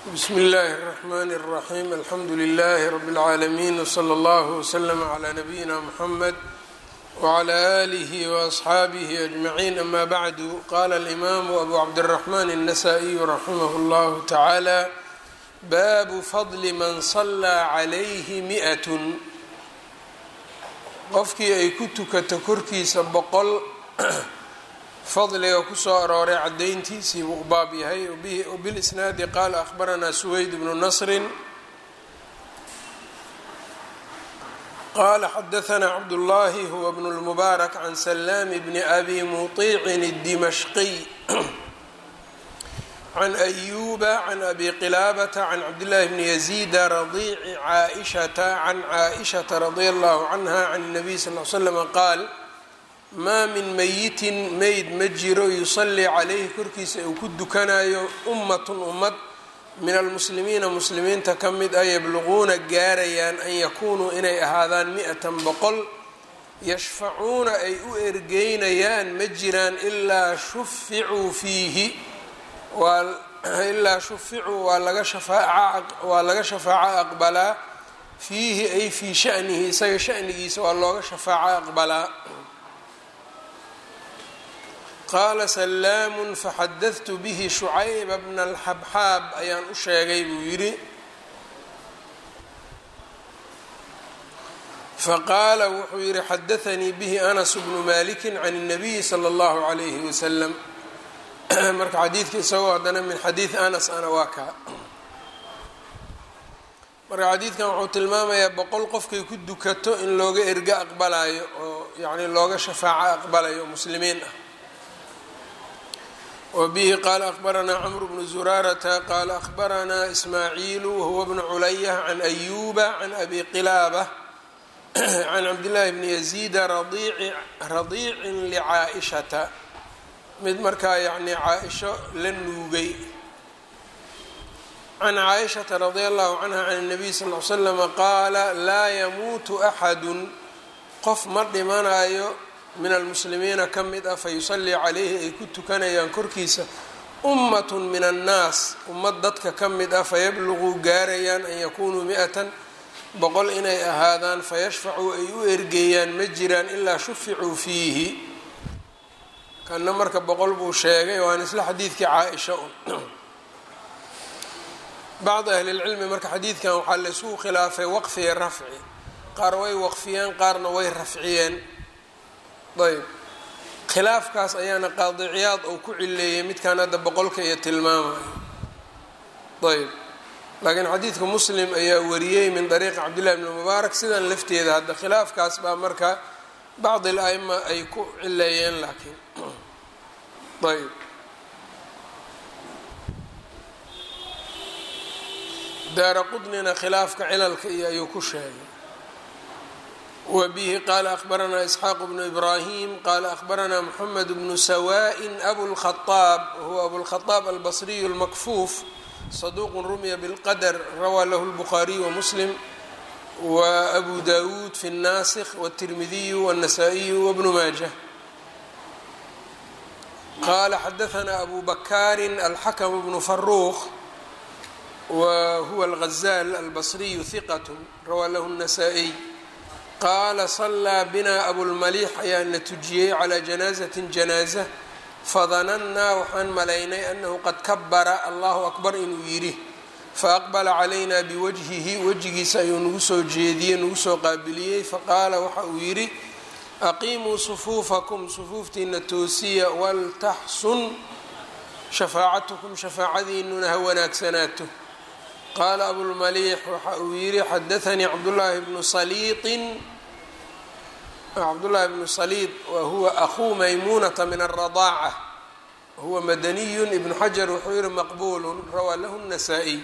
bsm اllh الرحmn الرaحيم alxamdu لlh رb العaalمين وslى اllه وslm عlى نbyina mحmed وعlى آlih وأصxaabih أجمعين ama bعd qala الإmam أbu cabdالرحmn النsائي raximh اllah taعalى bab fضl man صlى عlyh miئة qofkii ay ku tukato korkiisa boqol fadliga kusoo arooray cadayntiisii buu u baab yahay wbilisnaadi qaala ahbaranaa suweyd bnu nasrin qaala xadaanaa cabdullaahi huwa bnu lmubaarak can salaam bni abi muطiicin الdimashqiy can ayuba can abi qilaabata can cabdillaahi bni yaziida radiici caaishata can caaishata radia allahu canha can الnabiy sal l slm qaal maa min mayitin meyd ma jiro yusallii calayhi korkiisa uu ku dukanayo ummatun ummad min almuslimiina muslimiinta ka mid ah yabluquuna gaarayaan an yakuunuu inay ahaadaan mi-atan boqol yashfacuuna ay u ergeynayaan ma jiraan ilaa shuficuu fiihi ilaa shuficuu waa laga waa laga shafaaco aqbalaa fiihi ay fii shanihi isaga shanigiisa waa looga shafaaco aqbalaa qaala salaamu faxadadtu bihi shucayba bna alxabxaab ayaan u sheegay buu yidhi faqaala wuxuu yidhi xadaanii bihi anas bnu maliki can الnabiyi slى اllahu عalayhi wasalam marka xadiidka isagoo haddana min xadiidi anas ana waa kaa marka xadiidkan wuxuu tilmaamayaa boqol qofkay ku dukato in looga ergo aqbalayo oo yani looga shafaaco aqbalayo muslimiin ah wbihi qaala ahbaranaa cmr bnu zuraarata qaala ahbaranaa ismaaciilu wahuwa bnu culayah can ayuba can abi qilaabah can cabdillaahi bni yaziida radiicin licaa-ishata mid markaa yacnii caa-isho la nuugay can caaishata radia allahu canha can الnabiy sal l slama qaala laa yamuutu axadu qof ma dhimanayo min almuslimiina ka mid ah fayusallii calayhi ay ku tukanayaan korkiisa ummatun min annaas ummad dadka ka mid ah fayabluquu gaarayaan an yakunuu mi-atan boqol inay ahaadaan fayashfacuu ay u ergeeyaan ma jiraan ilaa shuficuu fiihi kanna marka boqol buu sheegay waan isla xadiidkii caa-isha un bacdi ahlilcilmi marka xadiidkan waxaa laysugu khilaafay waqfi iyo rafci qaar way waqfiyeen qaarna way rafciyeen ayb khilaafkaas ayaana qaadiciyaad uu ku cileeyay midkan hadda boqolka iyo tilmaamayo ayb laakiin xadiidka muslim ayaa wariyey min dariiqi cabdillahi bni mubaarak sidan lafteeda hadda khilaafkaas baa marka bacdi al-aima ay ku cileeyeen laakiin ayb daara qudnina khilaafka cilalka iyo ayuu ku sheegay wbihi qaala ahbaranaa isxaaq bnu ibrahim qaala ahbaranaa mxamed bnu sawa'in abulkhaaab wahuwa abulkhaaab albasriyu lmakfuuf saduuqu rumiya bilqadr rawaa lahu lbukhaariyu wamuslim wa abu dawuud fi الnasikh wالtirmidiyu wالnasaa-iyu wbnu maajah qaala xadaanaa abu bakari alxakm bnu faruuq wa huwa alghazaal albasriyu hiqat rawaa lahu الnasaa-iy qaala sallaa binaa abulmaliix ayaa na tujiyey calaa janaazatin janaaza fadanannaa waxaan malaynay annahu qad kabara allahu akbar inuu yidhi faaqbala calaynaa biwajhihi wejigiisa ayuu nagu soo jeediyey nagu soo qaabiliyey faqaala waxa uu yidhi aqiimuu sufuufakum sufuuftiina toosiya waltaxsun shafaacatukum shafaacadiinuna ha wanaagsanaato qaala abulmaliix waxa uu yihi xadaanii cabdullaahi bnu saliiطin cabdullaahi bnu saliid wa huwa akhuu maymuunata min aلradaaca huwa madaniyu ibnu xajar wuxuu yihi maqbuulu rawaa lahu الnasaa-iy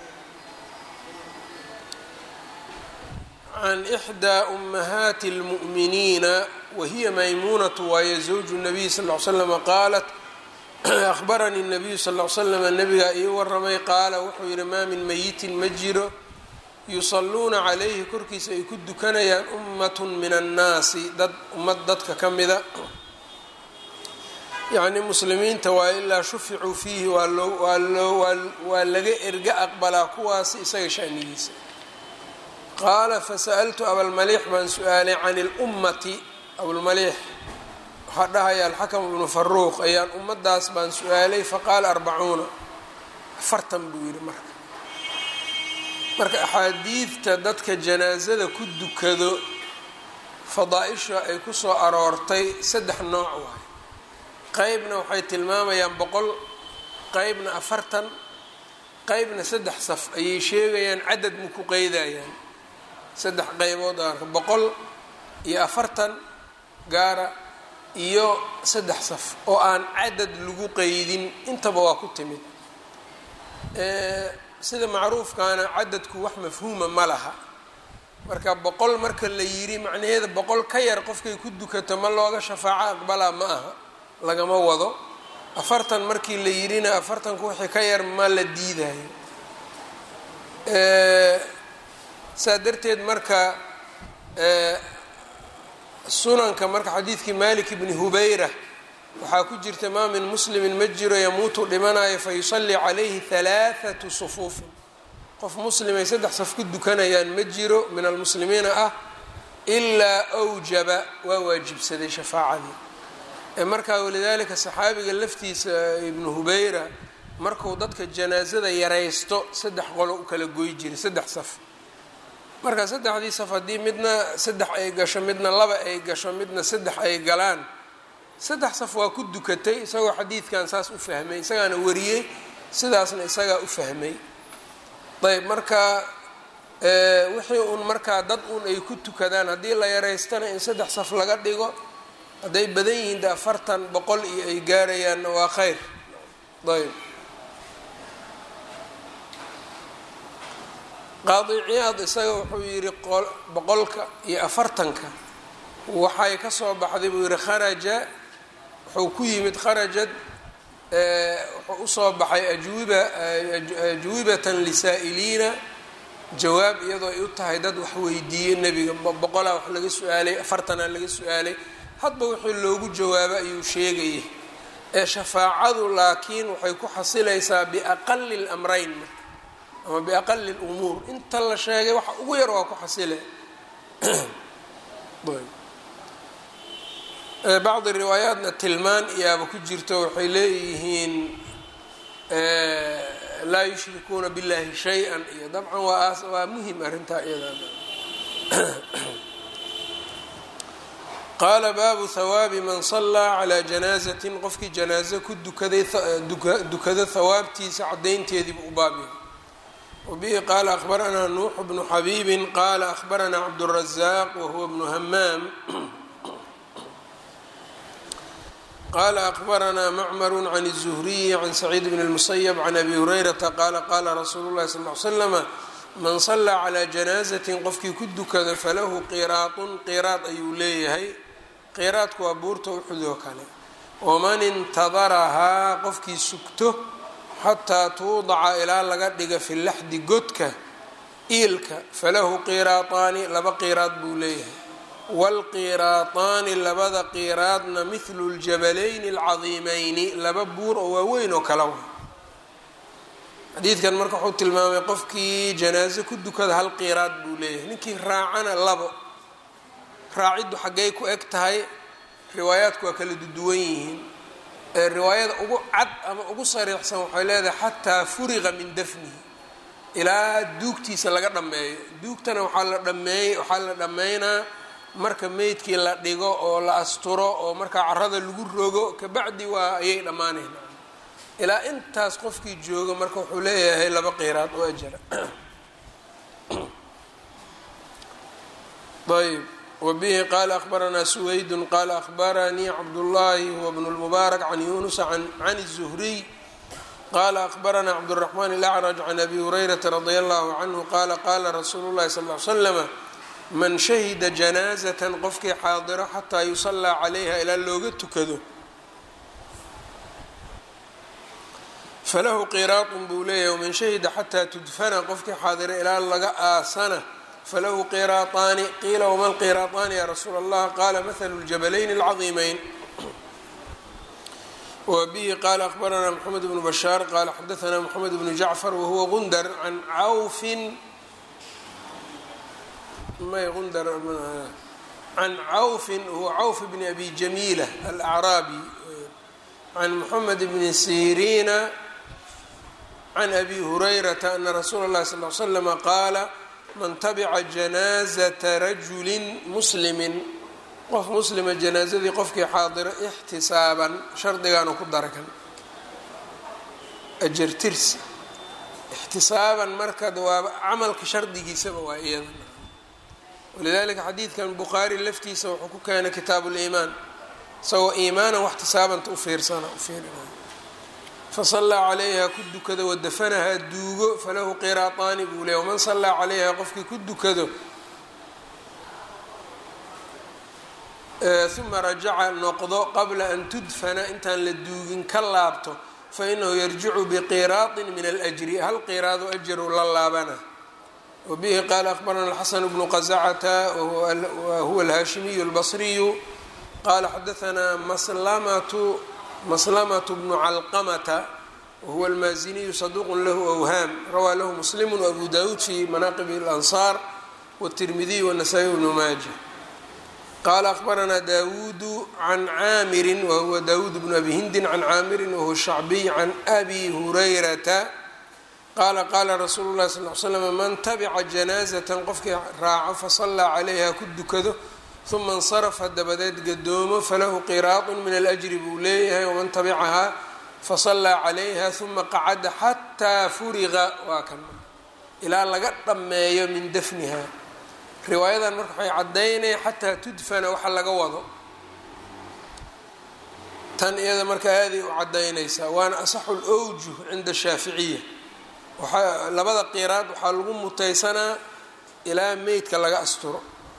can إxdaa أmahaati اlmu'miniina wahiya maymuunatu waaye zawju الnabiy sal ly slama qaalat ahbaranii الnabiyu sal l slama nabigaa ii waramay qaala wuxuu yihi maa min mayitin ma jiro yusalluuna calayhi korkiisa ay ku dukanayaan ummatun min annaasi dad ummad dadka ka mida yacni muslimiinta waa ilaa shuficuu fiihi waa loo waa loo waa laga erga aqbalaa kuwaasi isaga shanigiisa qaala fasa'altu abalmaliix baan su-aalay can ilummati abulmaliix waxaa dhahaya alxakam ibnu faruuq ayaan ummadaas baan su-aalay faqaala arbacuuna afartan buu yidhi marka marka axaadiidta dadka janaasada ku dukado fadaa-isha ay ku soo aroortay saddex nooc waayo qeybna waxay tilmaamayaan boqol qeybna afartan qeybna saddex saf ayay sheegayaan cadad ma ku qeydayaan saddex qeybood arka boqol iyo afartan gaara iyo saddex saf oo aan cadad lagu qeydin intaba waa ku timid sida macruufkaana cadadku wax mafhuuma ma laha marka boqol marka la yidhi macnaheeda boqol ka yar qofkay ku dukato ma looga shafaaco aqbalaa ma aha lagama wado afartan markii la yidhina afartanku wixii ka yar ma la diidayo saa darteed marka sunanka marka xadiidkii malik bni hubayra waxaa ku jirta maa min muslimin ma jiro yamuutu dhimanayo fa yusallii calayhi halaathatu sufuufin qof muslimay saddex saf ku dukanayaan ma jiro min almuslimiina ah ilaa awjaba waa waajibsaday shafaacadii markaa walidaalika saxaabiga laftiisa ibnu hubayra marku dadka janaasada yaraysto saddex qolo u kala goy jiray saddex saf marka saddexdii saf haddii midna saddex ay gasho midna laba ay gasho midna saddex ay galaan saddex saf waa ku dukatay isagoo xadiidkan saas u fahmay isagaana wariyey sidaasna isagaa u fahmay ayb marka wixii uun markaa dad uun ay ku tukadaan haddii la yaraystana in saddex saf laga dhigo hadday badan yihiin de afartan boqol iyo ay gaarayaanna waa khayr ayb qaadi ciyaad isaga wuxuu yidhi boqolka iyo afartanka waxay ka soo baxday buu yihi kharaja wuxuu ku yimid kharajad wuxuu usoo baxay ajwiba ajwibatan lisaa'iliina jawaab iyadoo ay u tahay dad wax weydiiyey nebiga boqolaa wax laga su-aalay afartanaa laga su-aalay hadba wixii loogu jawaabo ayuu sheegayay ee shafaacadu laakiin waxay ku xasilaysaa biaqali lamrayn marka ama biaqali lumuur inta la sheegay waxa ugu yar waa ku xasile bacdi riwaayaatna tilmaan iyaaba ku jirto waxay leeyihiin laa yushrikuuna billahi shay-an iyo dabcan waa waa muhim arrintaa iyadan qaala baabu hawaabi man sallaa calaa janaazatin qofkii janaazo ku dukaday dukado hawaabtiisa cadaynteediibu u baabyahay wabihi qaala akhbaranaa nuuxu bnu xabiibin qaala akhbaranaa cabdurazaaq wahuwa bnu hamaam qala akbaranaa macmaru can الzuhriyi can saciid bn اlmusayb can abi hurayrata qaala qaala rasuulu اlahi sal ly slama man salaa calaa janaazatin qofkii ku dukado falahu qiraatun qiraad ayuu leeyahay qiraadku waa buurta uxud oo kale waman intadarahaa qofkii sugto xataa tuudaca ilaa laga dhiga fi laxdi godka iilka falahu qiraataani laba qiraad buu leeyahay waalqiraataani labada qiraadna mithlu ljabalayni alcadiimeyni laba buur oo waaweyn oo kala wa xadiidkan marka wuxuu tilmaamay qofkii janaaso ku dukada hal qiraad buu leeyahay ninkii raacana labo raaciddu xaggay ku eg tahay riwaayaadku waa kala duwan yihiin ee riwaayada ugu cad ama ugu sariixsan waxay leedahay xataa furiqa min dafnihi ilaa duugtiisa laga dhammeeyo duugtana waxaa la dhameey waxaa la dhammeynaa marka meydkii la dhigo oo la asturo oo markaa carada lagu rogo kabacdi waa ayay dhammaanayna ilaa intaas qofkii jooga marka wuxuu leeyahay laba qiraad oo ajara ayb wbihi qala akhbaranaa suwaydun qala akhbaranii cabdullaahi huwa bnu lmubaarak can yunusa can الzuhriy qala akhbaranaa cabdالraxmaan اlacraj can abi hurayrata radi allahu canhu qala qala rasuulu llahi sal l slama man shahida janaazatan qofkii xaadiro xataa yusallaa calayha ilaa looga tukado falahu qiraatun buu leeyahay waman shahida xataa tudfana qofkii xaadiro ilaa laga aasana falahu qiraataani qiila wama lqiraataani ya rasuula allah qaala mathalu ljabalayni alcadiimeyn wbihi qala akbaranaa mxamed bnu bashaar qala xadaanaa mxamed bnu jacfar wahuwa gundar can cawfin may gundar can cawfin huwa cawf bni abi jamiila alacraabi can moxamed bni siriina can abi hurayrata ana rasuula اllahi sal l slama qaala man tabica janaazata rajuli muslimi qof muslima janaazadii qofkii xaadiro ixtisaaban shardigaanu ku darakan ajartirsi ixtisaaban marka waa camalka shardigiisaba waa iyada walidalika xadiidkan bukhaari laftiisa wuxuu ku keenay kitaabu liimaan isagoo iimaanan waxtisaabanta ufiirsana ufiirinay fasallaa calayha ku dukado wadafanahaa duugo falahu qiraataani buu leey waman sallaa calayha qofkii ku dukado uma rajaca noqdo qabla an tudfana intaan la duugin ka laabto fainahu yarjicu biqiraaطin min alأjri hal qiraado ajaru la laabana wabihi qaala akbarana alxasan bnu qazacata wahuwa alhaashimiyu اlbasriyu qala xadaanaa maslamatu maslamatu bnu calqamata wahuwa almaaziniyu saduuqu lahu awhaam rawaa lahu muslimu abu dawuud fi manaaqibi اlansaar wالtirmidiy wالnasaa-i bnu maaja qala akbaranaa dawuudu can caamirin wahuwa dawuud bnu abi hindin can caamirin wahuwa shacbiy can abi hurayrata qaala qaala rasuulu llahi sal l slam man tabica janaazatan qofkii raaco fasallaa calayha ku dukado uma insarafa dabadeed gadoomo falahu qiraadun min alajri buu leeyahay waman tabicahaa fasallaa calayha uma qacada xataa furiqa waa kan ilaa laga dhammeeyo min dafniha riwaayadan marka waxay caddaynaya xataa tudfana waxa laga wado tan iyada marka aaday u caddaynaysaa waana asaxu lowjuh cinda shaaficiya waxaa labada qiraad waxaa lagu mutaysanaa ilaa meydka laga asturo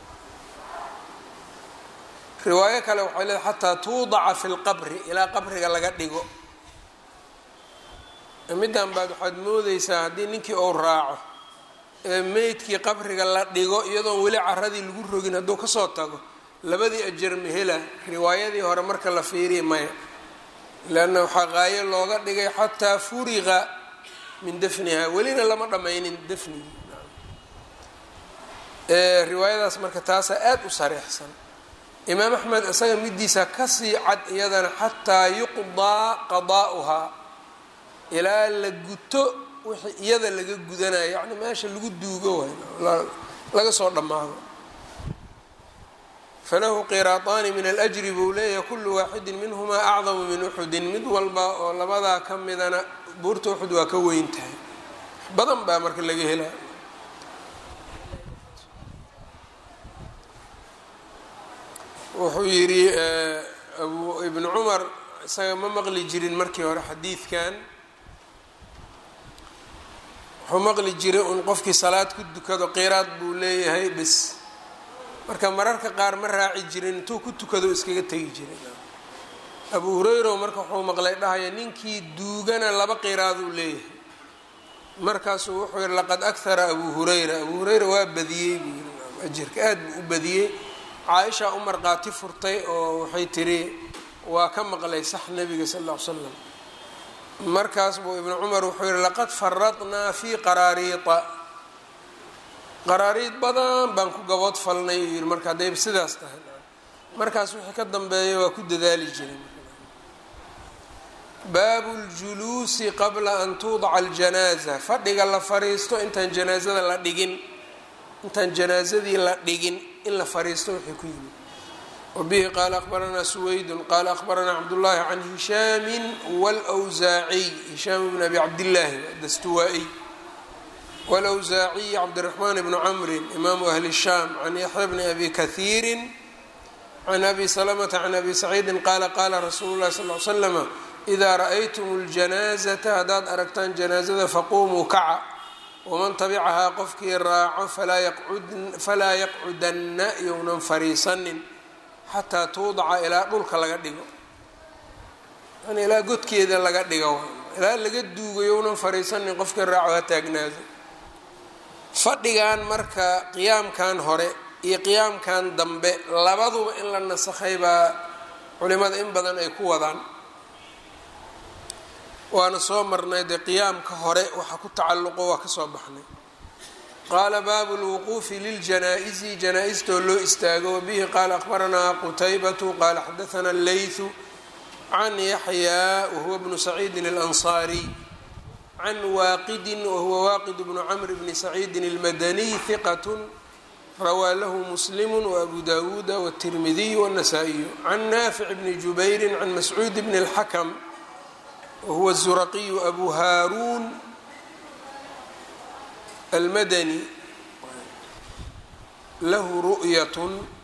riwaayo kale waxay leedahay xataa tuudaca fi lqabri ilaa qabriga laga dhigo middan baad waxaad moodeysaa haddii ninkii ou raaco ee meydkii qabriga la dhigo iyadoon weli caradii lagu rogin hadduu kasoo tago labadii ajar mehela riwaayadii hore marka la fiiriya maya leanna waxaa qaayo looga dhigay xataa furiqa min dafniha welina lama dhammaynin dafnigii riwaayadaas marka taasaa aada u sareexsan imaam axmed isaga midiisa kasii cad iyadana xataa yuqdaa qadaa'uhaa ilaa la guto wixii iyada laga gudanayo yacni meesha lagu duugo waay laga soo dhammaado falahu qiraataani min alajri buu leeyahay kullu waaxidin minhumaa acdamu min uxudin mid walba oo labadaa ka midana buurta uxud waa ka weyn tahay badan baa marka laga helaa wuxuu yidhi abu ibnu cumar isaga ma maqli jirin markii hore xadiidkan wuxuu maqli jiray un qofkii salaad ku dukado qiraad buu leeyahay bis marka mararka qaar ma raaci jirin intuu ku tukado iskaga tegi jiray abu hurayra marka wuxuu maqlay dhahaya ninkii duugana laba qiraaduu leeyahay markaasuu wuxuu yihi laqad akhara abu hurayra abu hurayra waa badiyey buu yii ajirka aad buu u badiyey caaisha u marqaati furtay oo waxay tiri waa ka maqlay sax nabiga sal ll ly slam markaas buu ibnu cumar wuxuu yihi laqad faradnaa fii qaraariida qaraariid badan baan ku gabood falnay uu yihi marka haddayba sidaas tahay markaas wixii ka dambeeya waa ku dadaali jiray baabu ljuluusi qabla an tuudaca aljanaaza fadhiga la fariisto intaan janaazada la dhigin intaan janaazadii la dhigin in la fariisto wixii ku yimid wabihi qaala akbaranaa suwaydun qaala akbaranaa cabdullaahi can hishaamin wlwsaaciy hishaam bn abi cabdillaahi dastuwaa-iy wlwsaaciy cabdiraxmaan bni camrin imaamu ahli shaam can yaxya bni abi kahiirin can abi salamata can abi saciidin qaala qaala rasuulu llahi sal l slama idaa ra-aytum ljanaazata haddaad aragtaan janaazada faquumuu kaca waman tabicahaa qofkii raaco falaa yaqcudanna younan fariisanin xataa tuudaca ilaa dhulka laga dhigo yani ilaa godkeeda laga dhigo ilaa laga duugo younan fariisanin qofkii raaco ha taagnaado fadhigan marka qiyaamkan hore iyo qiyaamkan dambe labaduba in la nasakhay baa culimada in badan ay ku wadaan waana soo marnay dee qiyaamka hore waxa ku tacalluqo waa ka soo baxnay qaala baabu lwuquufi liljanaa-isi janaa-istoo loo istaago wabihi qaala akhbaranaa qutaybatu qaala xadathana alleythu can yaxyaa wahuwa bnu saciidin alansaariy can waaqidin wahuwa waaqid bnu camr bni saciidin almadaniy hiqat rawaa lahu muslimu waabu dawuuda wاtirmidiy wاnasaa'iyu can naafic bni jubayri can mascuud bni اlxakm wahuwa الzuraqiyu abu haaruun almadani lahu ru'yat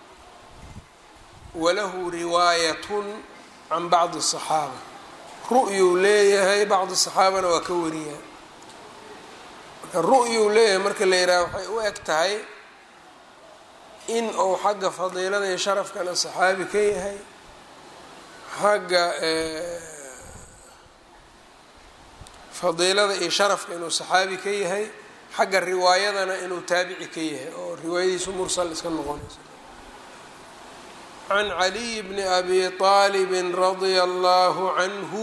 walahu riwaayat can bacdi الصaxaaba ru'yuu leeyahay bacdi صaxaabana waa ka wariyaa marka ru'yuu leeyahay marka la yidhaha waxay u eg tahay in uu xagga fadiilada iyo sharafkana saxaabi ka yahay xagga fadiilada iyo sharafka inuu saxaabi ka yahay xagga riwaayadana inuu taabici ka yahay oo riwaayadiisu mursal iska noqonayso can caliy bni abi aalibin radia allahu canhu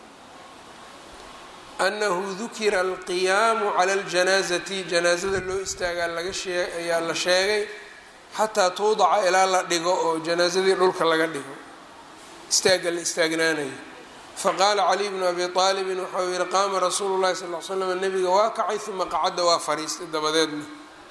anahu dukira alqiyaamu cala aljanaazati janaazada loo istaagaa laga shee ayaa la sheegay xataa tuudaca ilaa la dhigo oo janaazadii dhulka laga dhigo istaagga la istaagnaanayo faqaala caliy bnu abi aalibin waxau yihi qaama rasuulu llahi sal l slam nabiga waa kacay uma qacadda waa fariistay dabadeedna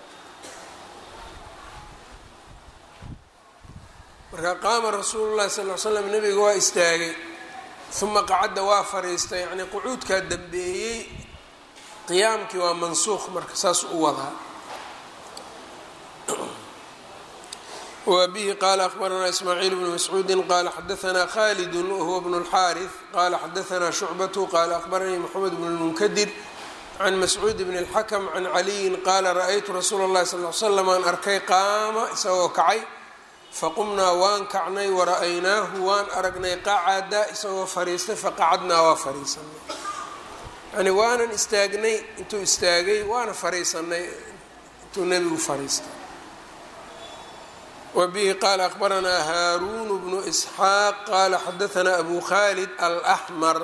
marka qaama rasuulu llahi sal l slam nabiga waa istaagay uma qacadda waa fariistay yacnii qucuudkaa dambeeyey qiyaamkii waa mansuuq marka saas u wadaa wbihi qala akbaranaa ismaaciil bnu mascuudi qala xadaanaa khalidu wahuwa bnu اlxaariث qala xadaanaa shucbatu qala akbaranii mxamed bn اlmunkadir can mascuud bn اlxakm can caliyin qala ra-aytu rasuula اllahi sal l slam aan arkay qaama isagoo kacay faqumnaa waan kacnay wara-aynaahu waan aragnay qacada isagoo fariistay faqacadnaa waa fariisanay yani waanan istaagnay intuu istaagay waana fariisanay intuu nebigu fariistay wbihi qala akbaranaa haaruun bnu isxaaq qala xadaanaa abu khalid alaxmar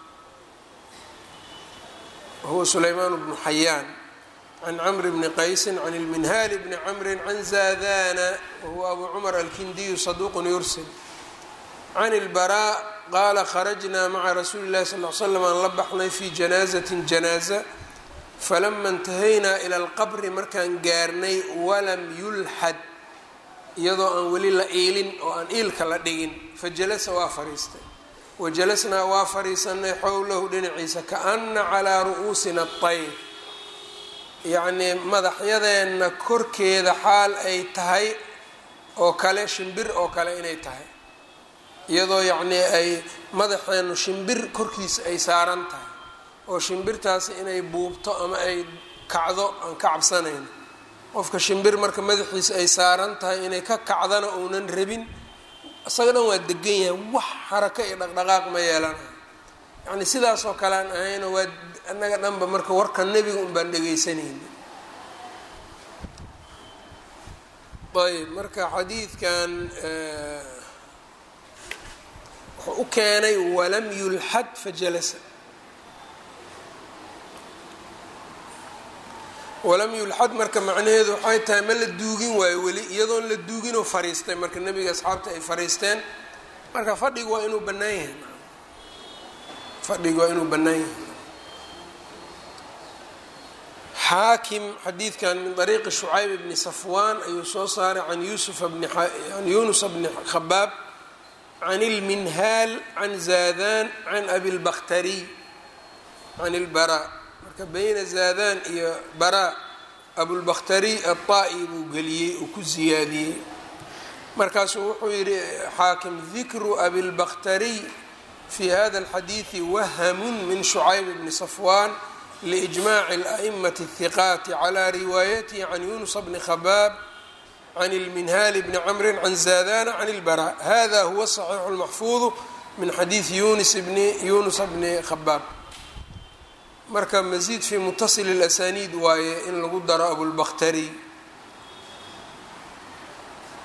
wahuwa sulaymaan bnu xayaan can camr bni qaysin can ilminhaali bni camri can zaadana wahuwa abu cumar alkindiyu saduuqun yursil can ilbaraa qaala kharajnaa maca rasuuli llahi sal l slam aan la baxnay fi janaazatin janaaza falama intahaynaa ila alqabri markaan gaarnay walam yulxad iyadoo aan weli la iilin oo aan iilka la dhigin fa jalasa waa fariistay wa jalasnaa waa fariisanay xowlahu dhinaciisa kaana calaa ru'uusina atayr yacnii madaxyadeenna korkeeda xaal ay tahay oo kale shimbir oo kale inay tahay iyadoo yacnii ay madaxeennu shimbir korkiisa ay saaran tahay oo shimbirtaasi inay buubto ama ay kacdo aan ka cabsanayno qofka shimbir marka madaxiisa ay saaran tahay inay ka kacdana uunan rabin isaga dhan waa degan yahay wax xarako iyo dhaqdhaqaaq ma yeelanayo yacni sidaasoo kale aan ahayno waa annaga dhanba marka warka nebiga un baan dhegaysanayna ayb marka xadiidkan wuxuu u keenay walam yulxad fajalasa walam yulxad marka macnaheedu waxay tahay ma la duugin waayo weli iyadoon la duuginoo fariistay marka nebiga asxaabta ay fariisteen marka fadhigu waa inuu bannaan yahay fadhigu waa inuu bannaan yahay xaakim xadiidkan min dariiqi shucayb bni safwaan ayuu soo saaray can yusufa bni can yunusa bni khabaab can ilminhaal can zaadan can abi lbakhtariy can ilbaraa marka bayna zaadan iyo baraa abulbakhtari aلطaa'i buu geliyey uu ku ziyaadiyey markaasuu wuxuu yihi xaakim dikru abilbakhtariy fi hada اlxadiiثi wahamun min shucayb bni safwan liإجmaci الأئmaة الثiqaati clى riwaayatihi can yunusa bni khabaab can اlminhaali bni cmri can zaadana can اlbara hada huwa الصaxiixu اlmaxfuuظu min xadiiثi yunis bni yunusa bni khabaab marka masiid fi mutasil اlasaniid waaye in lagu daro abulbakhtari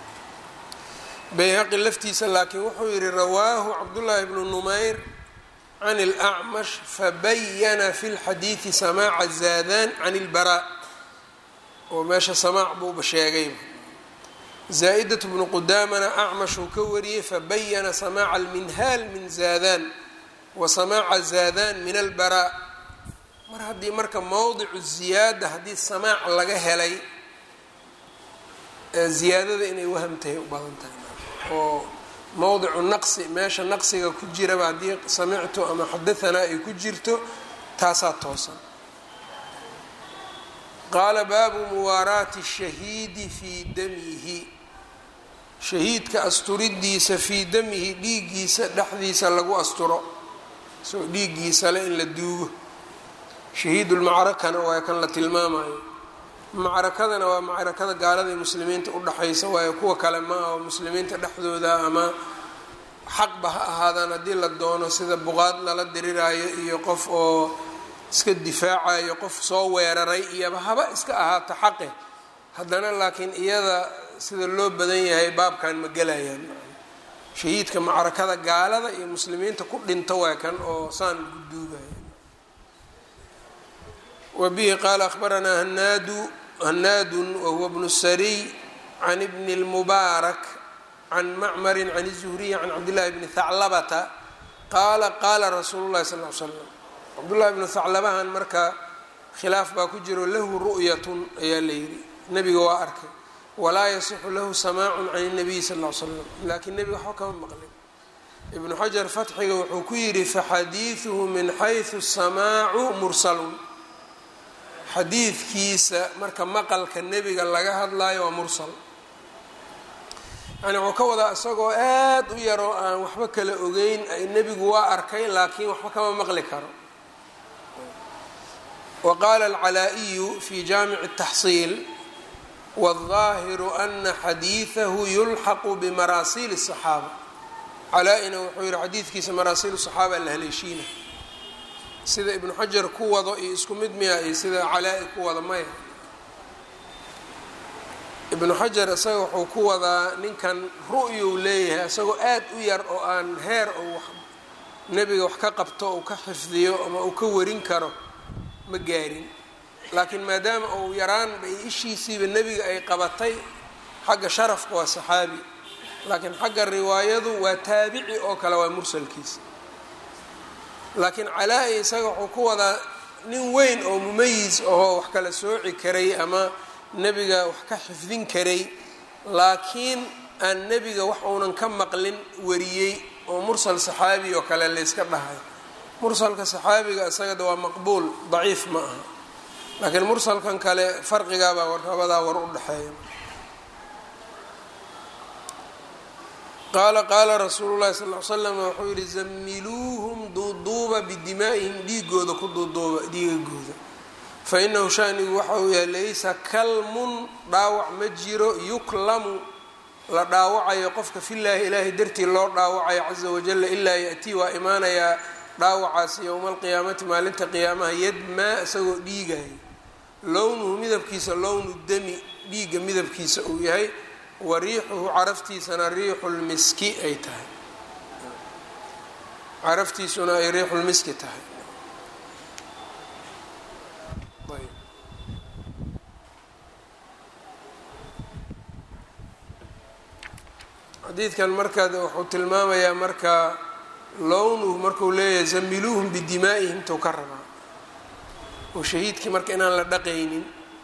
bayhaqi laftiisa laakiin wuxuu yihi rawaahu cabdullaahi bnu numayr can اlأcmash fabayana fi اlxadiidi samaaca zaadan can اlbaraa oo meesha samaac buuba sheegayba zaa-idaة bnu qudaamana acmashuu ka wariyey fabayana samaaca alminhaal min zaadan wa samaaca zaadan min albaraa mar haddii marka mowdicu ziyaada haddii samaac laga helay ziyaadada inay wahamtahay u badan tahay oo mowdicu naqsi meesha naqsiga ku jiraba haddii samictu ama xadahanaa ay ku jirto taasaa toosan qaala baabu muwaaraati shahiidi fii damihi shahiidka asturidiisa fii damihi dhiiggiisa dhexdiisa lagu asturo isagoo dhiiggiisa le in la duugo shahiidulmacrakana waa kan la tilmaamayo macrakadana waa macrakada gaalada muslimiinta udhexaysa waayo kuwa kale ma ah oo muslimiinta dhexdooda ama xaqba ha ahaadaan haddii la doono sida buqaad lala diriraayo iyo qof oo iska difaacayo qof soo weeraray iyoba haba iska ahaato xaqe haddana laakiin iyada sida loo badan yahay baabkan ma gelayaan shahiidka macrakada gaalada iyo muslimiinta ku dhinto waa kan oo saan guduugaya wbihi qaala akhbaranaa hanaadu hanaadun wahuwa bnu sariy can bni اlmubaarak can macmari can الzuhriyi can cabdillahi bni haclabata qaala qaala rasuulu llahi sal l slam cabdullahi bnu haclabahan marka khilaaf baa ku jiro lahu ru'yatun ayaa la yidhi nebiga waa arkay walaa yasixu lahu samaacun can الnabiyi sal l slam laakiin nebiga waxba kama maqlin ibnu xajar fatxiga wuxuu ku yidhi faxadiiثuhu min xayثu samaacu mursalun xadiidkiisa marka maqalka nebiga laga hadlaayo waa mursal yani wuxuu ka wadaa isagoo aad u yaroo aan waxba kala ogeyn nebigu waa arkay laakiin waxba kama maqli karo wa qaala alcalaa-iyu fi jaamici الtaxsiil wاlظaahiru ana xadiidahu yulxaqu bimaraasiil الصaxaaba calaa-ina wuxuu yihi xadiidkiisa maraasiil الصaxaaba la haleeshiina sida ibnu xajar ku wado iyo isku mid miya iyo sida calaa-i ku wado maya ibnu xajar isaga wuxuu ku wadaa ninkan ru'yuu leeyahay isagoo aad u yar oo aan heer ou nebiga wax ka qabto ou ka xifdiyo ama uu ka warin karo ma gaarin laakiin maadaama uu yaraanba iyo ishiisiiba nebiga ay qabatay xagga sharafka waa saxaabi laakiin xagga riwaayadu waa taabici oo kale waa mursalkiisa laakiin calaa-i isaga wuxuu ku wadaa nin weyn oo mumayis ahoo wax kala sooci karay ama nebiga wax ka xifdin karay laakiin aan nebiga wax uunan ka maqlin wariyey oo mursal saxaabi oo kale layska dhahay mursalka saxaabiga isagada waa maqbuul daciif ma aha laakiin mursalkan kale farqigaabaa warrabadaa war u dhexeeya qaala qaala rasuulu llahi sal l slam wuxuu yihi zamiluuhum duuduuba bidimaa'ihim dhiigooda ku duuduuba dhiigagooda fa inahu shanigu waxa uu yahay laysa kalmun dhaawac ma jiro yuklamu la dhaawacayo qofka filaahi ilaahay dartii loo dhaawacayo caza wajalla ilaa ya-tii waa imaanayaa dhaawacaasi yowma alqiyaamati maalinta qiyaamaha yadmaa isagoo dhiigaya lownuhu midabkiisa lownu dami dhiigga midabkiisa uu yahay wa riixuhu caraftiisana riixulmiski ay tahay caraftiisuna ay riixulmiski tahay xadiidkan marka wuxuu tilmaamayaa marka lownuhu marku leeyahay zamiluuhum bidimaa'ihim tou ka rabaa oo shahiidkii marka inaan la dhaqaynin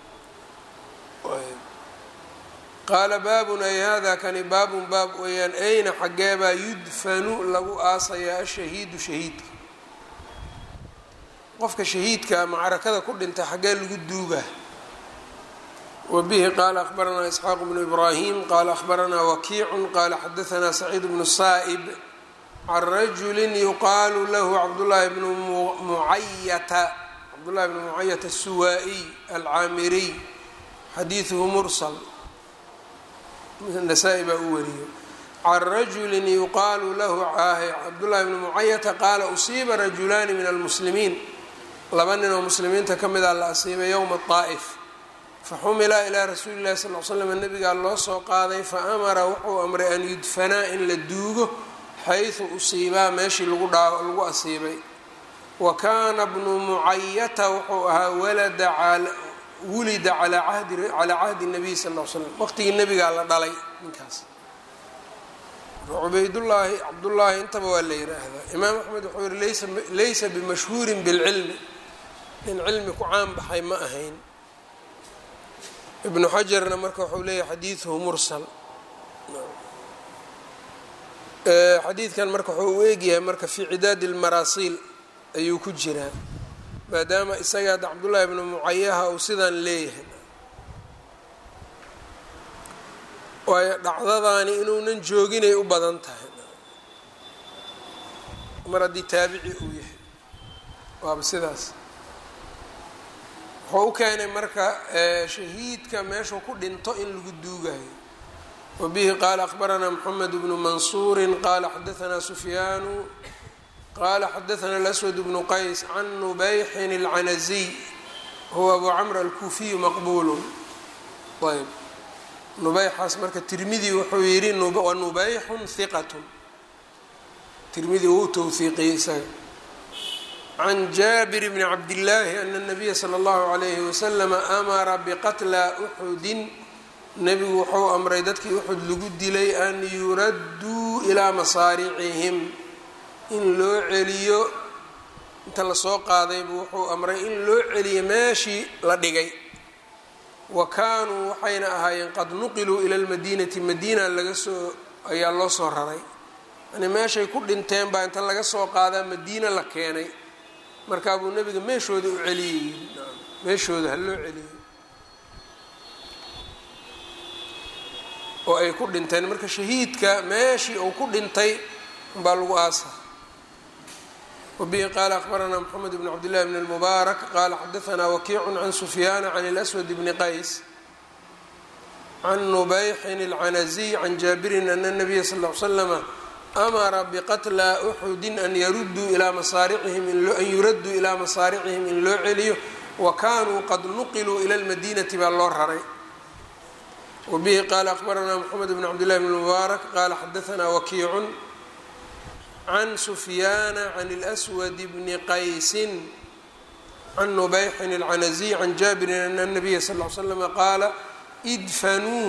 qaala baabun ay hada kani baabun baab weeyaan ayna xaggeebaa yudfanu lagu aasayaa ashahiidu shahiidka qofka shahiidka macrakada ku dhintay xaggee lagu duugaa wabihi qaala akhbaranaa isxaaq bnu ibraahim qaala akhbaranaa wakiicun qaala xadaanaa saciid bnu saa'ib can rajuli yuqaalu lahu cabdullaahi bnu mucayata cabdullahi bnu mucayata asuwaa'iy alcaamiriy xadiiduhu mursal nasaa-i baa u wariyo can rajuli yuqaalu lahu cabdullahi bnu mucayata qaala usiiba rajulaani min almuslimiin laba nin oo muslimiinta ka mida la asiibay yowma daa'if faxumila ilaa rasuuli llahi sal l slam nabigaa loo soo qaaday fa amara wuxuu amray an yudfanaa in la duugo xayثu usiibaa meeshii lagu dhaa lagu asiibay wa kaana bnu mucayata wuxuu ahaa walada wulida calaa cahdi calaa cahdi الnabiy sal ll l slam waqtigii nebigaa la dhalay ninkaas cubaydullaahi cabdullaahi intaba waa la yiraahdaa imaam axmed wuxuu yihi laysa laysa bimashhuurin bilcilmi nin cilmi ku caan baxay ma ahayn ibnu xajarna marka wuxuu leeyahay xadiiduhu mursal xadiidkan marka wuxuu u eegyahay marka fii cidaadi lmaraasiil ayuu ku jiraa maadaama isaga hadda cabdullaahi ibnu mucayaha uu sidaan leeyahay waayo dhacdadaani inuunan jooginay u badan tahay mar haddii taabici uu yahay waaba sidaas wuxuu u keenay marka shahiidka meeshuu ku dhinto in lagu duugayo wabihi qaala akhbaranaa moxamed bnu mansuuri qaala xadaanaa sufyaanu qaala xadaanaa alaswad bnu qays can nubayxin اlcanaziy huwa abu camr alkuufiyu maqbuulu ayb nubayxaas marka tirmidi wuxuu yidhi wa nubayxun hiqatun tirmidi wuu towhiiqiyey isaga can jaabir bni cabdillaahi ana nabiya sala allahu calayhi wasalama amara biqatla uxudin nebigu wuxuu amray dadkii uxud lagu dilay an yuradduu ilaa masaaricihim in loo celiyo inta lasoo qaadaybu wuxuu amray in loo celiyo meeshii la dhigay wa kaanuu waxayna ahaayeen qad nuqiluu ila lmadiinati madiina laga soo ayaa loo soo raray yani meeshay ku dhinteen baa inta laga soo qaadaa madiina la keenay markaa buu nebiga meeshooda u celiyey meeshooda ha loo celiyey oo ay ku dhinteen marka shahiidka meeshii uu ku dhintay baa lagu aasa wabihi qaala akhbaranaa moxamed bn cabdillahi bn اlmubaarak qaala xadaanaa wakiicu can sufyaana can اlaswad bni qays can nubayxin اlcanaziy can jaabirin ana nabiya sal l slama amara biqatla uxudin an yaruduu ilaa masaaricihim an yuradduu ilaa masaaricihim in loo celiyo wa kaanuu qad nuqiluu ila lmadiinati baa loo raray wabihi qaala akhbaranaa moxamed bn cabdillahi bn mubaarak qaala xadaanaa wakiicun can sufyaana can اlswad bni qaysin can nubayxin اlcanaziy can jaabirin ana nabiya sal l slama qaala idfanuu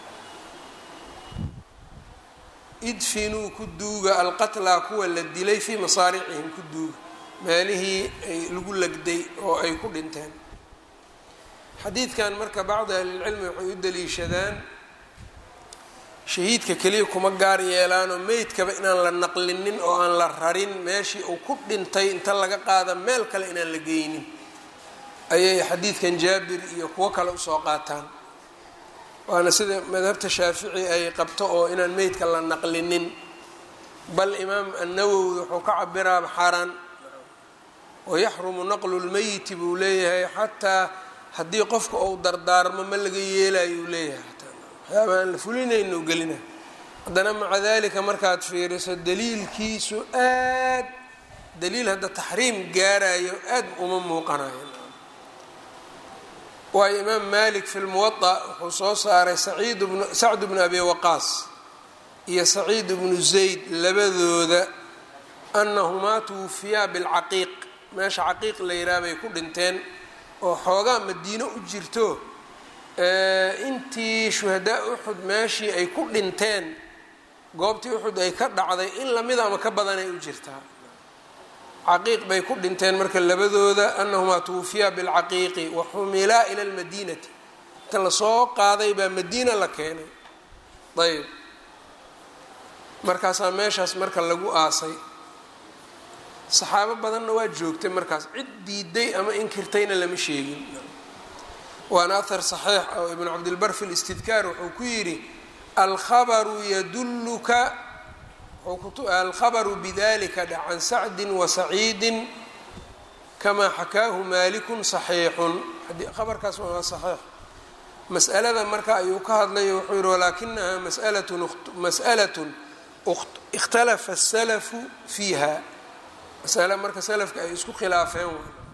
idfinuu ku duuga alqatlaa kuwa la dilay fii masaaricihim ku duuga meelihii ay lagu legday oo ay ku dhinteen xadiidkan marka bacdi ahlilcilmi waxay u daliishadaan shahiidka keliya kuma gaar yeelaanoo meydkaba inaan la naqlinin oo aan la rarin meeshii uu ku dhintay inta laga qaada meel kale inaan la geynin ayay xadiidkan jaabir iyo kuwo kale usoo qaataan waana sida madhabta shaafici ay qabto oo inaan meydka la naqlinin bal imaam annawowi wuxuu ka cabiraaba xaaraan wayaxrumu naqlu lmeyiti buu leeyahay xataa haddii qofka uu dardaarmo ma laga yeelayo uu leeyahay waxyaaba aan la fulinayno gelina haddana maca dalika markaad fiiriso daliilkiisu aad daliil hadda taxriim gaarayo aad uma muuqanayo waayo imaam malik fi lmuwaطa wuxuu soo saaray saciid bnu sacd bnu abi waqaas iyo saciid bnu zayd labadooda anahumaa tuwufiyaa bilcaqiiq meesha caqiiq la yidhaha bay ku dhinteen oo xoogaa madiino u jirto intii shuhadaa uxud meeshii ay ku dhinteen goobtii uxud ay ka dhacday in lamida ama ka badanay u jirtaa caqiiq bay ku dhinteen marka labadooda anahumaa tuwufiyaa bilcaqiiqi waxumilaa ila lmadiinati inta lasoo qaaday baa madiina la keenay ayb markaasaa meeshaas marka lagu aasay saxaabo badanna waa joogtay markaas cid diiday ama inkirtayna lama sheegin waana ahar saxiix oo ibnu cabdilbar fi listidkaar wuxuu ku yidhi alkhabaru yadulluka alkhabaru bidalika dha can sacdin wasaciidin kamaa xakaahu maalikun saxiixun khabarkaas waa saxiix mas'alada marka ayuu ka hadlayo wuxuu yihi walaakinaha masalatun mas'alatun ikhtalafa asalafu fiiha masale marka salafka ay isku khilaafeen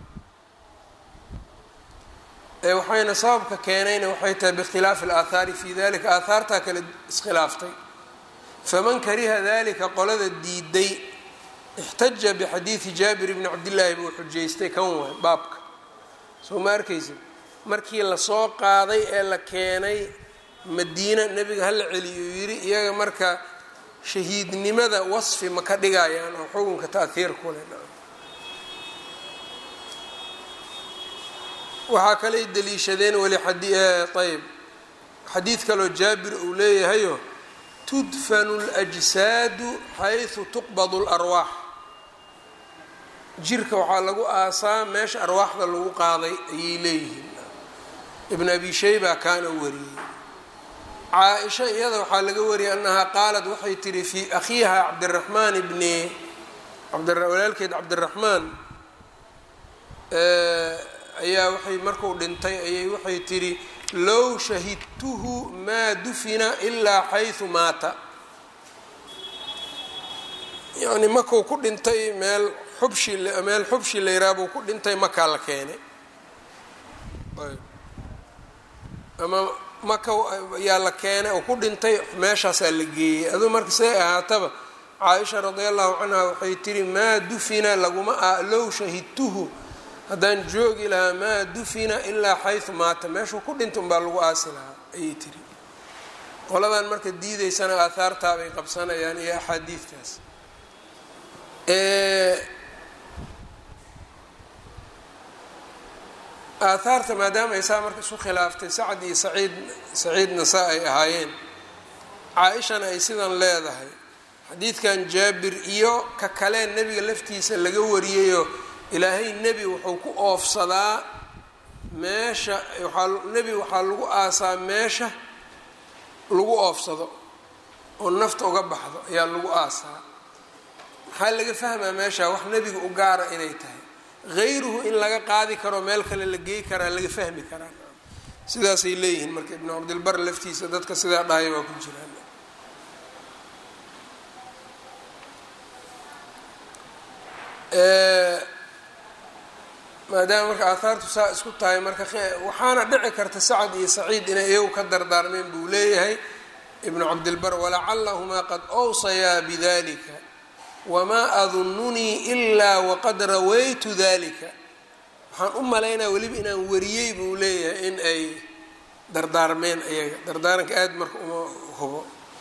waxayna sababka keenayna waxay tahay biikhtilaafi alaahaari fi dalika aahaartaa kale iskhilaaftay faman kariha dalika qolada diiday ixtaja bixadiidi jaabir bni cabdillaahi buu xujaystay kan waay baabka soo ma arkaysa markii lasoo qaaday ee la keenay madiina nebiga hala celiyuu yidhi iyaga marka shahiidnimada wasfi ma ka dhigayaan oo xukunka taahiir ku leh waxaa kaley daliishadeen weli ayb xadiid kaloo jaabir uu leeyahayo tudfanu اljsaadu xayثu tuqbadu اlarwaax jirka waxaa lagu aasaa meesha arwaaxda lagu qaaday ayay leeyihiin ibn abi shayba kaana wariyey caa-isha iyada waxaa laga wariyay annahaa qaalat waxay tihi fii akhiiha cabdiraxmaan bni walaalkeed cabdiraxmaan ayaa waxay marku dhintay ayay waxay tihi low shahidtuhu maa dufina ilaa xayثu maata yani makuu ku dhintay meel xubshi meel xubshi la yiraha buu ku dhintay makaa la keenay ama maka yaa la keenay oo ku dhintay meeshaasaa la geeyey aduu marka siday ahaataba caaisha radi allahu canha waxay tihi maa dufina laguma a low shahidtuhu haddaan joogi lahaa maa dufina ilaa xayثu maata meeshuu ku dhintay unbaa lagu aasi lahaa ayay tiri qoladan marka diideysana aahaartaabay qabsanayaan iyo axaadiidtaas aahaarta maadaama ay saa marka isu khilaaftay sacad iyo saciid saciidna saa ay ahaayeen caa-ishana ay sidan leedahay xadiidkan jaabir iyo ka kalee nebiga laftiisa laga wariyayoo ilaahay nebi wuxuu ku oofsadaa meesha waaa nebi waxaa lagu aasaa meesha lagu oofsado oo nafta uga baxdo ayaa lagu aasaa maxaa laga fahmaa meesha wax nebiga u gaara inay tahay hayruhu in laga qaadi karo meel kale la geey karaa laga fahmi karaa sidaasay leeyihiin marka ibnu cabdilbar laftiisa dadka sidaa dhahaya waa ku jiraan maadaama marka aahaartu saa isku tahay marka waxaana dhici karta sacad iyo saciid inay iyagu ka dardaarmeen buu leeyahay ibnu cabdilbar walacallahumaa qad awsayaa bidalika wamaa adununii ilaa waqad rawaytu dalika waxaan u malaynaya weliba inaan wariyey buu leeyahay in ay dardaarmeen iyaga dardaaranka aad marka uma hubo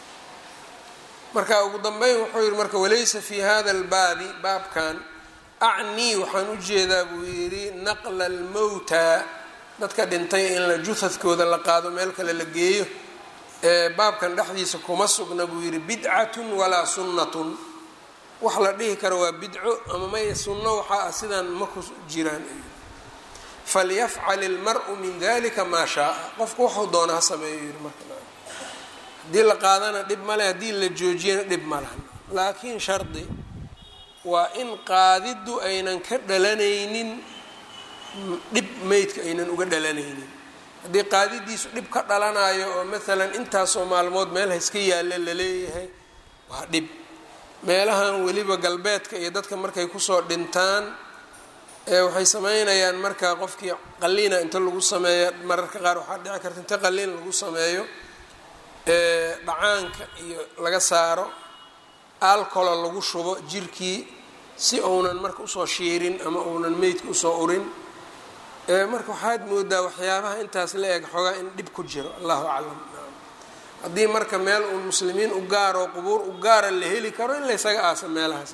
marka ugu dambeyn wuxuu yihi marka walaysa fi hada albaabi baabkan acnii waxaan u jeedaa buu yidhi naqla almowta dadka dhintay in la juhadkooda la qaado meel kale la geeyo ee baabkan dhexdiisa kuma sugna buu yidhi bidcatun walaa sunnatun wax la dhihi karo waa bidco ama may sunno waxaa ah sidaan ma ku jiraan falyafcal ilmar-u min dalika maa shaaa qofku waxuu doona ha sameeyo yidhi marka haddii la qaadana dhib male haddii la joojiyana dhib ma lahan laakiin shardi waa in qaadiddu aynan ka dhalanaynin dhib meydka aynan uga dhalanaynin haddii qaadidiisu dhib ka dhalanayo oo maalan intaasoo maalmood meel hayska yaalla laleeyahay waa dhib meelahan weliba galbeedka iyo dadka markay kusoo dhintaan waxay sameynayaan marka qofkii qaliina inta lagu sameeyo mararka qaar waxaa dhici karta inta qaliin lagu sameeyo dhacaanka iyo laga saaro alcola lagu shubo jirkii si uunan marka usoo shiirin ama uunan meydka usoo urin marka waxaad moodaa waxyaabaha intaas la eg xoogaa in dhib ku jiro allahu aclam haddii marka meel uun muslimiin u gaaroo qubuur u gaara la heli karo in la ysaga aasa meelahaas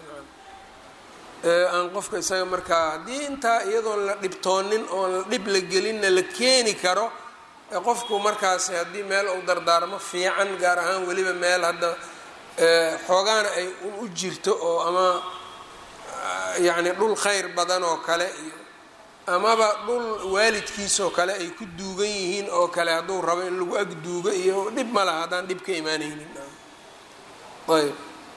aan qofka isaga markaa haddii intaa iyadoon la dhibtoonin oon la dhib la gelinna la keeni karo qofku markaasi haddii meel uu dardaarmo fiican gaar ahaan weliba meel hadda xoogaana ay un u jirto oo ama yacni dhul khayr badan oo kale iyo amaba dhul waalidkiisoo kale ay ku duugan yihiin oo kale hadduu rabo in lagu ag duugo iyo dhib ma laha haddaan dhib ka imaanaynin ayb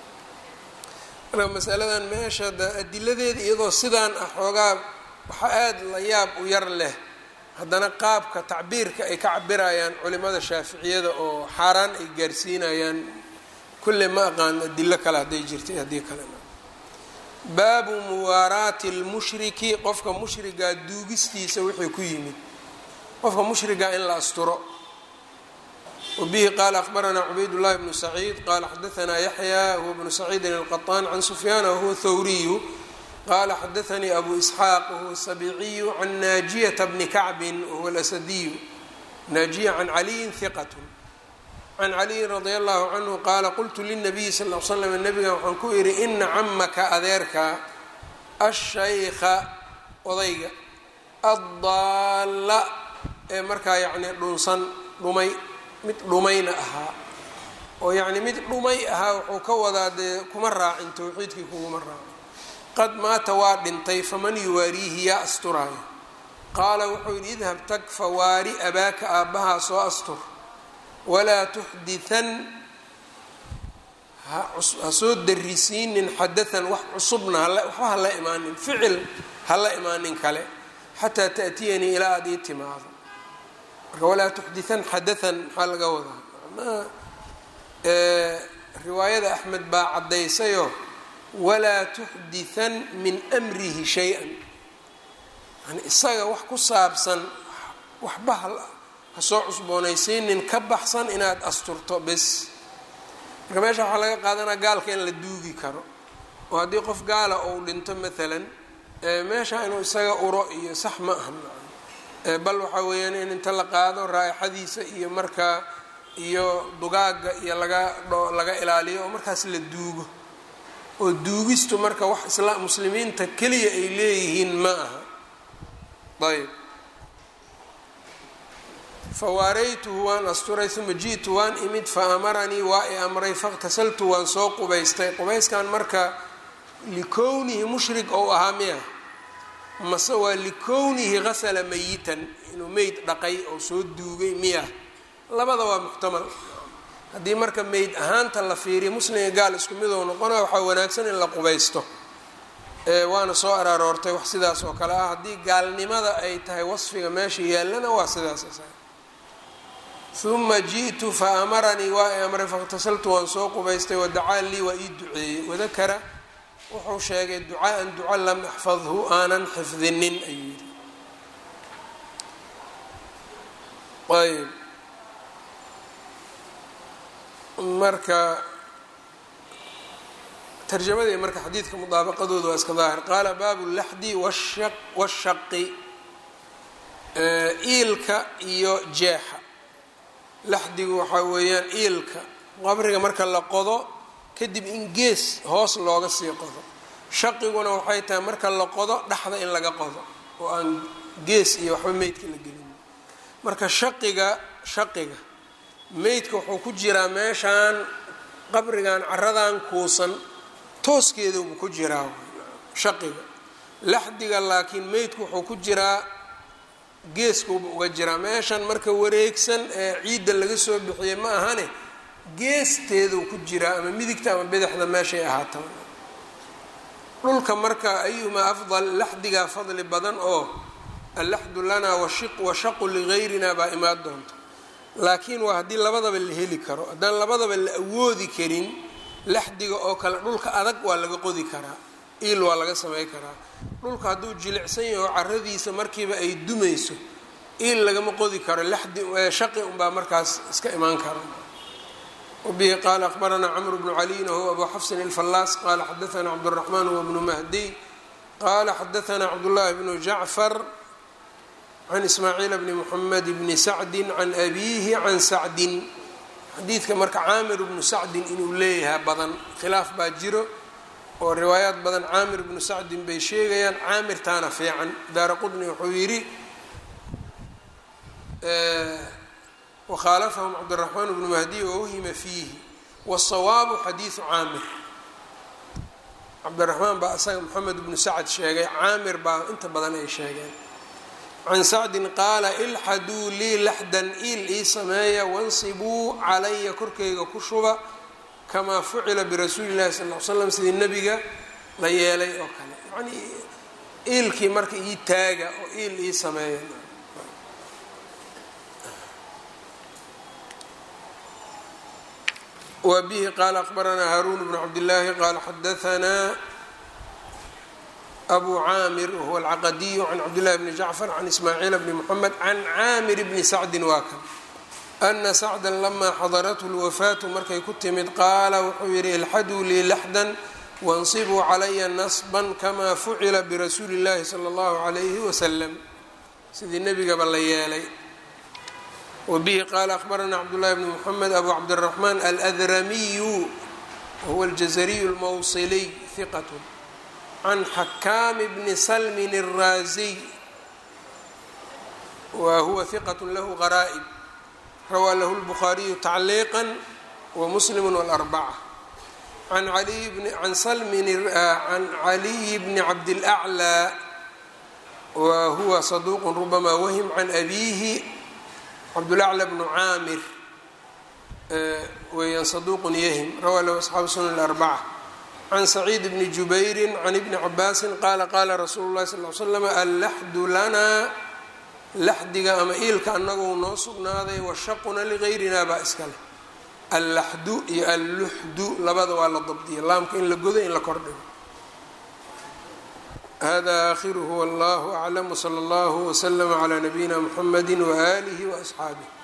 marka masaladan meesha da adiladeeda iyadoo sidaan ah xoogaa waxaa aada la yaab u yar leh haddana qaabka tacbiirka ay ka cabirayaan culimada shaaficiyada oo xaaraan ay gaarsiinayaan kulle ma aqaan adilo kale hadday jirtay haddii kalena baabu muwaaraati lmushriki qofka mushrigaa duugistiisa wixii ku yimid qofka mushrigaa in la asturo wbihi qala akhbaranaa cubayd llahi bnu saciid qala xadaanaa yaxya huwa bnu saciidin alqaطaan can sufyaan wahuwa thawriyu qala xadaanii abu isxaaq wahuwa sabiciyu can naajiyata bni kacbin wahuwa lasadiyu naajiya can caliyin hiqat can caliyin radia allahu canhu qaala qultu linabiyi sal l slam nabiga waxaan ku idhi ina camaka adeerka ashaykha odayga addaalla ee markaa yacni dhunsan dhumay mid dhumayna ahaa oo yacni mid dhumay ahaa wuxuu ka wadaa dee kuma raacin towxiidkii kuguma raacin qad maata waa dhintay faman yuwaariihi yaa asturaayo qaala wuxuu yidhi idhab tag fawaari abaaka aabbahaa soo astur walaa tuxditan ha soo darisiinin xadaan wax cusubna waxba ha la imaanin ficil ha la imaanin kale xataa taأtiyanii ilaa aada ii timaado marka walaa tuxditan xadaan maxaa laga wadaa macnaha riwaayada axmed baa caddaysayoo walaa tuxditan min amrihi shay-an yani isaga wax ku saabsan waxba ha soo cusboonaysiinin ka baxsan inaad asturto bes marka meesha waxaa laga qaadanaa gaalka in la duugi karo oo haddii qof gaala ou dhinto maalan meesha inuu isaga uro iyo sax ma aha bal waxaa weeyaan in inta la qaado raaixadiisa iyo markaa iyo dugaaga iyo laga laga ilaaliyo oo markaas la duugo oo duugistu marka wax isla muslimiinta keliya ay leeyihiin ma aha ayb fawaaraytuhu waan asturay uma ji'tu waan imid fa amaranii waa i amray faاqtasaltu waan soo qubaystay qubayskan marka likownihi mushrik ou ahaa miya mase waa likownihi gasala mayitan inuu meyd dhaqay oo soo duugay miya labada waa muxtamal haddii marka meyd ahaanta la fiiriya muslimga gaal isku midou noqona waxaa wanaagsan in la qubaysto waana soo araaroortay wax sidaas oo kale ah haddii gaalnimada ay tahay wasfiga meesha yaallana waa sidaas uma ji'tu fa amaranii waa i amray faاqtasaltu waan soo qubaystay wadacaa lii waa ii duceeyey wadakara wuxuu sheegay ducaaan duca lam axfadhu aanan xifdinin ayuu yidhi ayb marka tarjamadii marka xadiidka mudaabaqadooda waa iska daahir qaala baabu laxdi washaqi iilka iyo jeexa laxdigu waxaa weeyaan iilka qabriga marka la qodo kadib in gees hoos looga sii qodo shaqiguna waxay tahay marka la qodo dhexda in laga qodo oo aan gees iyo waxba meydka la gelin marka shaqiga shaqiga meydka wuxuu ku jiraa meeshaan qabrigan caradan kuusan tooskeedabuu ku jiraa shaqiga laxdiga laakiin meydku wuxuu ku jiraa geeskuuba uga jiraa meeshan marka wareegsan ee ciidda laga soo bixiyey ma ahane geesteeduu ku jiraa ama midigta ama bidixda meeshay ahaataba dhulka marka ayumaa afdal laxdigaa fadli badan oo allaxdu lanaa washaqu ligayrina baa imaan doonta laakiin waa haddii labadaba la heli karo haddaan labadaba la awoodi karin laxdiga oo kale dhulka adag waa laga qodi karaa iil waa laga samey karaa dhulka hadduu jilicsan yaho caradiisa markiiba ay dumayso iil lagama qodi karo laxdi shaqi unbaa markaas iska imaan kara wbihi qaala akhbaranaa cmr bnu caliyin whuwa abu xafsin alfallaas qala xadaana cabdالraxmaan huwa bnu mahdiy qala xadaana cabdullahi bnu jacfar can ismaaciil bni muxamed bni sacdi can abiihi can sacdin xadiidka marka caamir bnu sacdin inuu leeyahay badan khilaaf baa jiro oo riwaayaad badan caamir bnu sacdin bay sheegayaan caamirtaana fiican daara qudni wuxuu yidhi wkhaalafahum cabdالraxmaan bnu mahdiy wawhima fiihi wالsawaabu xadiiثu caamir cabdiraxmaan baa isaga moxamed bnu sacd sheegay caamir baa inta badan ay sheegeen can sacdin qaala ilxaduu lii laxdan il ii sameeya wansibuu calaya korkayga ku shuba kamaa fucila birasuuli llahi sal l slam sidii nebiga la yeelay oo kale yanii iilkii marka ii taaga oo iil ii sameeya wbihi qaala akbaranaa haaruun bnu cabdillaahi qaala xadaanaa abu caamir wahuwa alcaqadiyu can cabdillahi bni jacfar can ismaaciil bni moxamed can caamir bni sacdin waa kan ana sacdan lamaa xadarathu lwafaatu markay ku timid qaala wuxuu yidhi ilxaduu lii laxdan wansibuu calaya nasban kamaa fucila birasuuli اllahi salى اllahu عalayhi wasalam sidii nebigaba la yeelay wabihi qaala akhbarana cabdullahi bni muxamed abu cabdiraxmaan aladramiyu wahuwa aljazariyu اlmawsiliy hiqat can xakaami bni salmin الraaziy wa huwa hiqat lahu qaraa'ib rawaa lahu lbukhaariyu tacliiqa wamuslim wاlarbaca can can salmin can caliyi bni cabdilaclaa wa huwa saduuq rubama wahim can abiihi cabdulaclى bnu caamir weeyaan saduuqun yahim rawaa lahu asxaabu sunan arbaca can saciid bni jubayri can ibni cabaasin qaala qaala rasuulu llahi sal l slam allaxdu lanaa laxdiga ama iilka anagou noo sugnaaday washaquna ligayrina baa iska leh allaxdu iyo alluxdu labada waa la dabdiya laamka in la godo in la kordhigo hada aakhiruhu wallahu aclam wsala allahu wslama calaa nabiyina mxamedi waaalihi waasxaabih